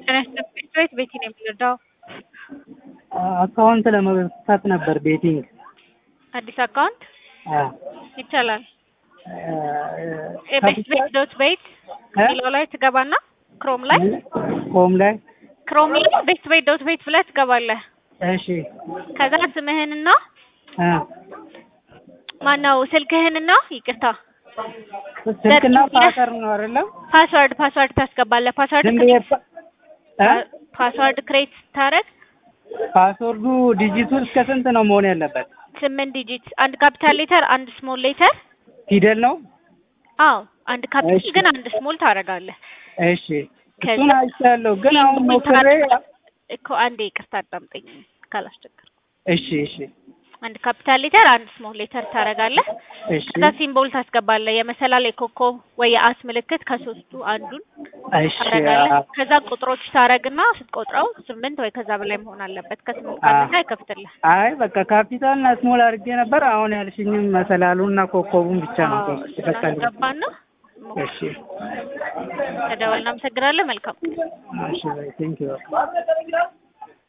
ጤና ይስጥልኝ ቤት ቤቲ ነው የምንረዳው። አካውንት ለመክፈት ነበር ቤቲንግ። አዲስ አካውንት አዎ ይቻላል። ቤት ቤት ዶት ቤት የሚለው ላይ ትገባና ክሮም ላይ ኮም ላይ ክሮም ላይ ቤት ቤት ዶት ቤት ብለህ ትገባለህ። እሺ ከዛ ስምህንና እ ማነው ስልክህንና ይቅርታ ስልክና ፓተር ነው አይደለም? ፓስወርድ ፓስወርድ ታስገባለህ። ፓስወርድ ዝም ብዬ ፓ- እ? ፓስወርድ ክሬት ስታደርግ ፓስወርዱ ዲጂቱ እስከ ስንት ነው መሆን ያለበት? ስምንት ዲጂት አንድ ካፒታል ሌተር አንድ ስሞል ሌተር ፊደል ነው? አዎ አንድ ካፒታል እሺ። ግን አንድ ስሞል ታደርጋለህ። እሺ እሱን አይቻለሁ፣ ግን አሁን ሞክሬ እኮ አንዴ ይቅርታ አዳምጠኝ ካላስቸገር እሺ እሺ አንድ ካፒታል ሌተር አንድ ስሞል ሌተር ታደርጋለህ። እሺ ከዛ ሲምቦል ታስገባለህ። የመሰላል የኮከብ ወይ የአስ ምልክት ከሶስቱ አንዱን እሺ ታደርጋለህ። አ- ከዛ ቁጥሮች ታደርግና ስትቆጥረው ስምንት ወይ ከዛ በላይ መሆን አለበት። ከስምንት አ- ካነሳ አይከፍትልህ። አይ በቃ ካፒታልና ስሞል አድርጌ ነበር። አሁን ያልሽኝም መሰላሉና ኮከቡን ብቻ ነው አዎ በቃ አስገባና እሺ ተደወል። እናመሰግናለን። መልካም እሺ ቴንክ ዩ